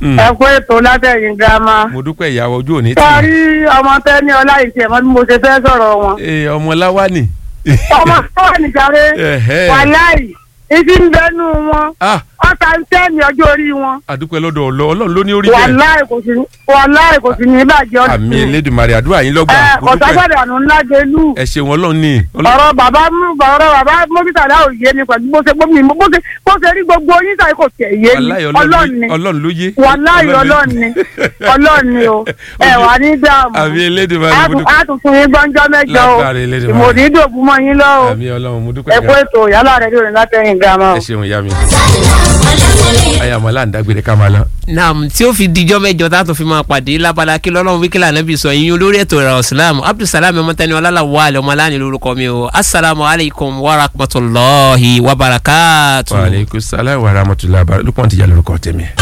Mm. ẹ kú ètò látẹ̀yìn girama. mo dúpẹ́ ìyàwó ojú òní tì sọrí ọmọ tẹ́ni ọlá ìṣe ẹ̀mọ́ bí mo ṣe fẹ́ sọ̀rọ̀ wọn. í ọmọ láwánì. ọmọ sọ́wọ́ nìjàre Ẹ̀hẹ́. wàláì ìdí ń bẹnu wọn ah ọ̀tá ń tẹ́ni ọjọ́ orí wọn. àdúpẹ́ lọ́dọ̀ ọlọ́ ọlọ́run ló ní orí bẹ́ẹ̀ wàláì kò sí wàláì kò sí ní ìbàjẹ́ ọdún. àmì elédùnmarè àdúrà yín lọ́gbà ẹ mo dúpẹ́ kọ̀ságbàdà àánú ńlá gẹlú. ẹ ṣeun ọlọ́run ní ọlọ́run ọ̀rọ̀ bàbá mú ọ̀rọ̀ bàbá mọ́bítàlá ò yé mi pẹ̀lú bó ṣe bó mi bó ṣe bó ṣe rí gbogbo yín sáré kò tẹ̀ yé mi wàláhì ọlọ́run ni ọlọ́run ló yé wàláhì ọlọ́run ni ọlọ́run ni o ẹ wà ní dààmú àmì elédùmarè mo dúpẹ́ a tún fún yín gbọ́njọ́ mẹ́jọ o Lágbára Elédùmarè. ìmọ̀dí dòbú mọ́ yín lọ o àmì ọlọ́run mo dúpẹ́ ẹ kó ètò yálà rẹ lórí látẹ̀yìn gàmọ́ o. ẹ ṣeun ìyá mi ayàmọ́ láǹdàgbére ká máa lọ. naam tí ó fi dijọ́ mẹ́jọ tá a tún fi máa pàdé lábala kí lọ́lọ́run wíkìlà nàbì sọ yín olórí ètò ìrọ̀ islam abdulsalam ọmọtẹni ọlálàwọ̀ àlẹ́ ọmọ aláàánú lórúkọ mi o asalaamu alaykum wa rahmatulahi wa barakatu. wa aleykum salaam wa rahmatulah lukman ti jà lórúkọ tèmi.